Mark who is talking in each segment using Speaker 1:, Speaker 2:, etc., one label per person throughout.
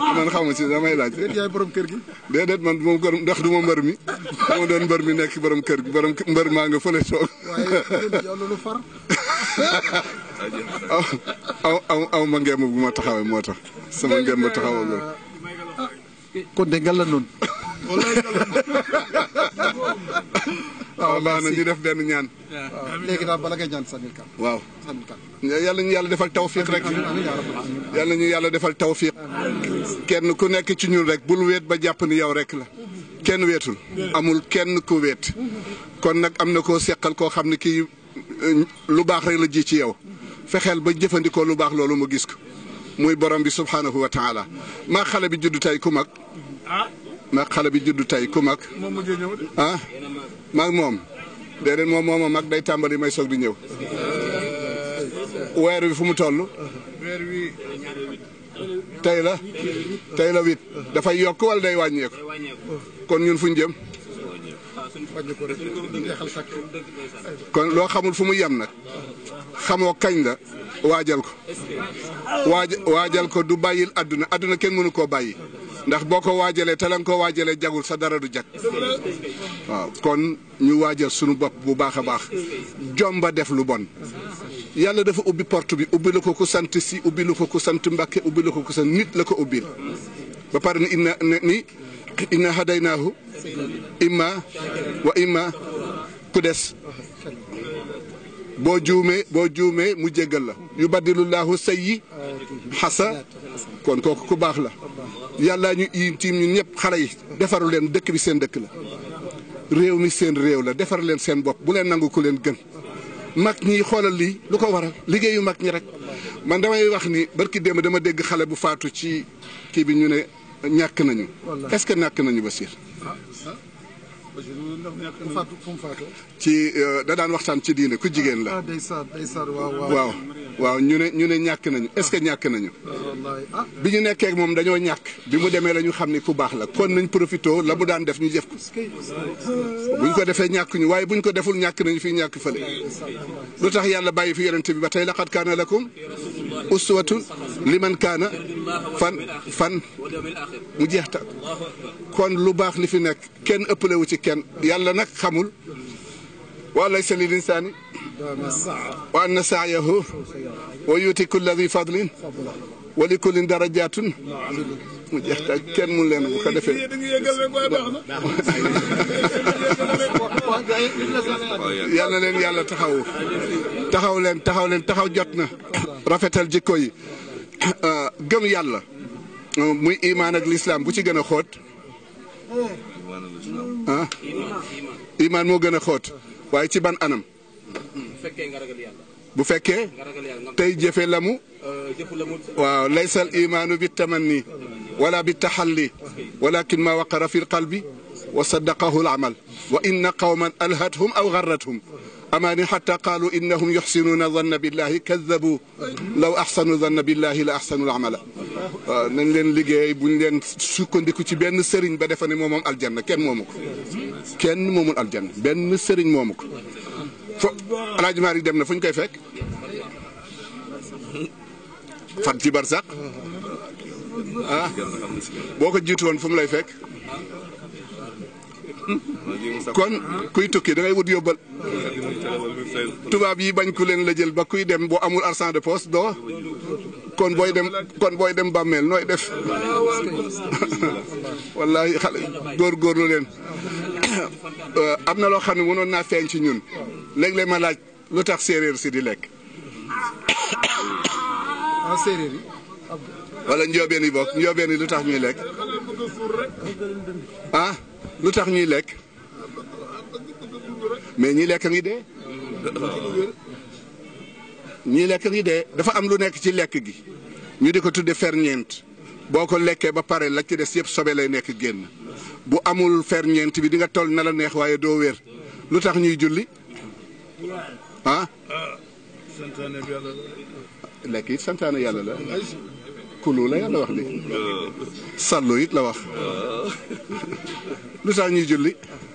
Speaker 1: man xamu ci damay laaj
Speaker 2: déet yaay borom kër gi.
Speaker 1: déedéet man du ma gër ndax du ma mbër mi dama doon mbër mi nekk borom kër gi borom mbër maa nga fële toog
Speaker 2: waaye yow loolu far.
Speaker 1: aw aw aw aw ma ngeem bu ma taxawee moo tax sama ngeem ma taxawagul
Speaker 2: kon de nga la noonu.
Speaker 1: waaw baax na ñu def benn ñaan
Speaker 2: waaw léegi daal bala ngay ñaan sànnil kan.
Speaker 1: waaw
Speaker 2: sànnil kan.
Speaker 1: yàlla ñu yàlla defal tawfiq rek
Speaker 2: amiin yaa rabbal aalamiin.
Speaker 1: yàlla ñu yàlla defal tawfiq kenn ku nekk ci ñun rek bul weet ba jàpp ni yow rek la kenn weetul amul kenn ku weet kon nag am na koo seqal koo xam ne kii euh, lu baax rek la ji ci yow fexeel ba jëfandikoo lu baax loolu mu gis ko muy borom bi subhanahu wa taala maa xale bi juddu tey ku mag maa xale bi juddu tey ku mag ah maag moom déedéet moom mooma mag day tàmbali may soog di ñëw weer wi fu mu toll tey la tey la huit dafay yokk wala day wàññeeku kon ñun fu ñu jëm
Speaker 2: wàññi ko rek jeexal sakk.
Speaker 1: kon loo xamul fu mu yem nag xamoo kañ la waajal ko waaj waajal ko du bàyyil àdduna àdduna kenn mënu koo bàyyi ndax boo ko waajalee te la nga ko waajalee jagul sa dara du jag waaw kon ñu waajal sunu bopp bu baax a baax jomba def lu bon yàlla dafa ubbi porte bi ubbi la ko ku sant si ubbi la ko ku sant mbàkke ubbi la ko ku sant nit la ko ubbil ba pare ni inna ni inna hadaynaahu imma wa imma ku des boo juumee boo juumee mu jéggal la yu baddilullahu sayyi xasa kon kooku ku baax la yàlla ñu yim tiim ñun ñëpp xale yi defaru leen dëkk bi seen dëkk la réew mi seen réew la defar leen seen bopp bu leen nangu ku leen gën mag ñi xoolal lii lu ko waral liggéeyu mag ñi rek man damay wax ni barki démb dama dégg xale bu faatu ci kii bi ñu ne ñàkk nañu est-ce que ñàkk nañu Basiir
Speaker 2: mu faatu fu mu faatoo.
Speaker 1: ci euh, da daan waxtaan ci diine ku jigéen la
Speaker 2: ah day saar day saar waaw waaw.
Speaker 1: waaw waaw ñu ne ñu ne ñàkk nañu est-ce que ñàkk nañu
Speaker 2: wallaahi ah.
Speaker 1: bi ñu nekkee ak moom dañoo ñàkk bi mu demee la ñu xam ni ku baax la kon nañ profité la mu daan def ñu def ko buñ ko defee ñàkk ñu waaye buñ ko deful ñàkk nañu fii ñàkk fële lu tax yàlla bàyyi fi yonente bi ba tey laqad kaana lakum uswatun liman kaana fan fan mu jeex ta kon lu baax li fi nekk kenn ëppale wu ci kenn yàlla nag xamul wa laysa lil insaani wa anna saayahu wa yuti kulla di fadlin wa li kullin darajatun mu jeex ta kenn mun leen bu ko defee yal na leen yàlla taxawu taxaw leen taxaw leen taxaw jot na rafetal jikko yi gëm yàlla muy imaan ak lislaam bu ci gën a xóot ah imaan moo gën a xóot waaye ci ban anam
Speaker 3: fekkee nga ragal yàlla
Speaker 1: bu fekkee
Speaker 3: nga ragal yàlla nga
Speaker 1: tey jëfe la mu
Speaker 3: jëfu la mu
Speaker 1: waaw laysa al imaanu bi tamanni wala bi taxalli walakin ma waqara fi lqalbi wa saddaqahu al amal wa inna qawman alhathum aw garrathum amaani xata qaalu innahum yuxsinuuna danna billahi kadabu law axsanu danna billahi la axsanu al amala waaw nañ leen liggéey buñ leen sukkandiku ci benn sëriñ ba defa ne moom moom aljanna kenn moomu ko kenn moomul aljanna benn sëriñ moomu ko fo alaaji Maalik dem na fu ñu koy fekk fan ci barsaq ah boo ko jiitu woon fu mu lay fekk kon kuy tukki da ngay wut yóbbal tubaab yi bañ ku leen la jël ba kuy dem boo amul argent de poche doo kon booy dem kon booy dem bàmmeel nooy def wallahi xale góorgóorlu leen am na loo xam ne mënoon naa feeñ ci ñun léeg-léeg ma laaj lu tax séeréer si di lekk
Speaker 2: ah séeréer yi.
Speaker 1: wala njoobeen yi bokk njoobeen yi lu tax ñuy lekk ah lu tax ñuy lekk mais ñi lekk ngi dee ñii lekk ngi dee dafa am lu nekk ci lekk gi ñu di ko tudde ferñeent boo ko lekkee ba pare la ci des yëpp sobe lay nekk génn bu amul ferñeent bi di nga toll na la neex waaye doo wér lu tax ñuy julli ah lekk it santaane yàlla la kulu la yàlla wax li sallu it la wax lu tax ñuy julli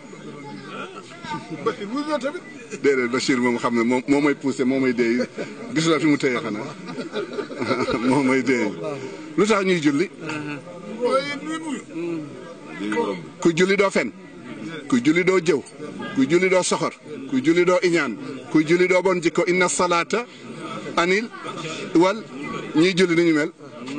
Speaker 1: déedéet Bachir moom xam ne moom moo may poussé moo may déey gisulaa fi mu téye xanaa moo may déey lu tax ñuy julli kuy julli doo fen kuy julli doo jëw kuy julli doo soxor kuy julli doo iñaan kuy julli doo bon jikko inna salaata anil wal ñiy julli ni ñu mel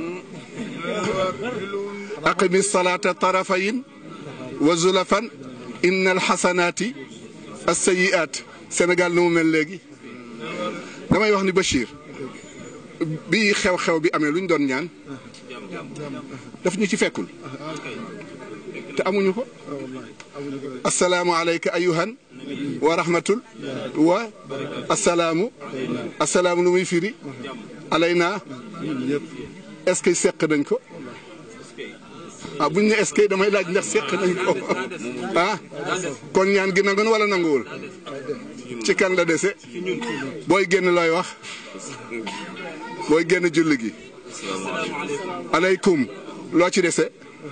Speaker 1: aqimi salaata tarafayin wa zulafan inna alxasanaati assayiaat Sénégal nu mu mel léegi damay wax ni Bachir bi xew-xew bi amee lu ñu doon ñaan daf ñu ci fekkul te amuñu ko assalaamu alayka ayuhan wa rahmatul wa assalaamu assalaamu lu muy firi alayna est-ce que seq nañ ko ah buñ ne est-ce que damay laaj ndax seq nañ ko ah kon ñaan gi nangu na wala nanguwul ci kan la dese booy génn looy wax booy génn julli gi aleykum loo ci dese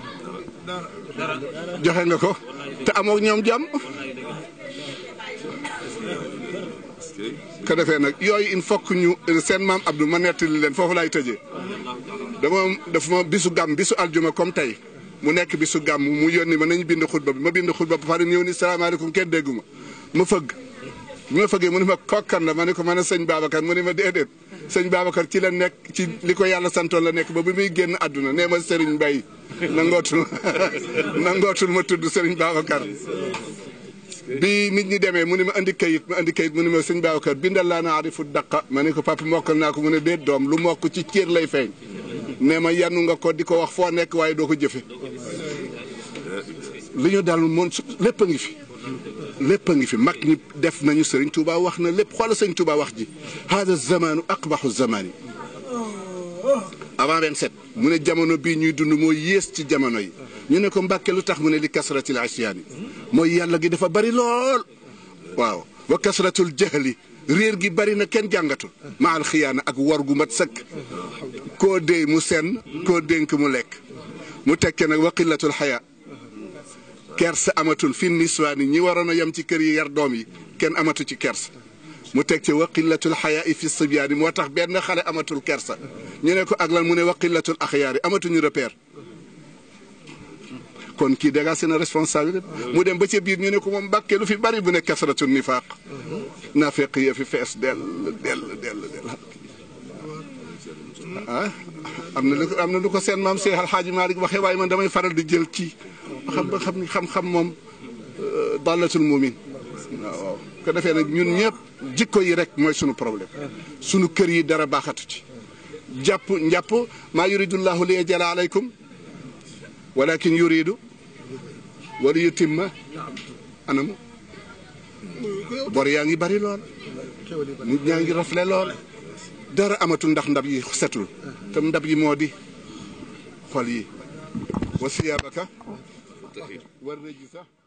Speaker 1: joxe nga ko te amoo ñoom jàmm ko defee nag yooyu il faut que ñu seen maam Abdou ma nettali leen foofu laay tëjee dama dafa ma bisu gàmm bisu aljuma comme tey mu nekk bisu gàmm mu yónni ma nañu bind xutba bi ma bind xutba ba pare ñëw ni salaamaaleykum kenn dégguma ma fëgg bi ma fëggee mu ne ma kokkan la ma ne ko man a sëñ Babacar mu ne ma déedéet sëñ Babacar ci la nekk ci li ko yàlla santoon la nekk ba bi muy génn àdduna nee ma Serigne Mbaye nangootul nangootul ma tudd Serigne Babacar bi nit ñi demee mu ne ma andi kayit ma andi kayit mu ne ma sëñ Babacar bindal laa na arifu daqa ma ne ko papa mokkal naa ko mu ne déet doom lu mokk ci cër lay feeñ nee ma yanu nga ko di ko wax foo nekk waaye doo ko jëfe li ñu dal moom lépp a ngi fi lépp a ngi fi mag ñi def nañu Serigne Touba wax na lépp xoola Serigne Touba wax ji hada zamanu aqbaxu zamani avant 27 mu ne jamono bii ñuy dund moo yées ci jamono yi ñu ne ko mbàkke lu tax mu ne li kasratil asyaani mooy yàlla gi dafa bari lool waaw wa kasratul jahli réer gi bari na kenn jàngatul ma al xiyaana ak war gu mat sëkk koo déy mu senn koo dénk mu lekk mu tekke nag wa qillatul xayaa kersa amatul fi niswaani ñi waroon a yem ci kër yi yar doom yi kenn amatu ci kersa mu teg ci wa qillatul xayaa fi sibyaani moo tax benn xale amatul kersa ñu ne ko ak lan mu ne wa qillatul axyaari amatuñu repère kon kii dégg seen responsabilité mu dem ba ca biir ñu ne ko moom mbàkke lu fi bari bu ne kasratul nifaaq naafeq ya fi fees dell dell dell dell ah am na lu ko am na lu ko seen maam Seex Alxaaji Maalik waxee waaye man damay faral di jël kii xam ba xam ni xam-xam moom dallatul mumin waaw ko defee nag ñun ñëpp jikko yi rek mooy sunu problème sunu kër yi dara baaxatu ci jàpp njàpp maa yuridullahu li yajala alaykum walakin yuridu wala yutimma anamu bor yaa ngi bari lool nit ñaa ngi rafle lool dara amatul ndax ndab yi setul te ndab yi moo di xol yi wa siyaabaka war na ji sax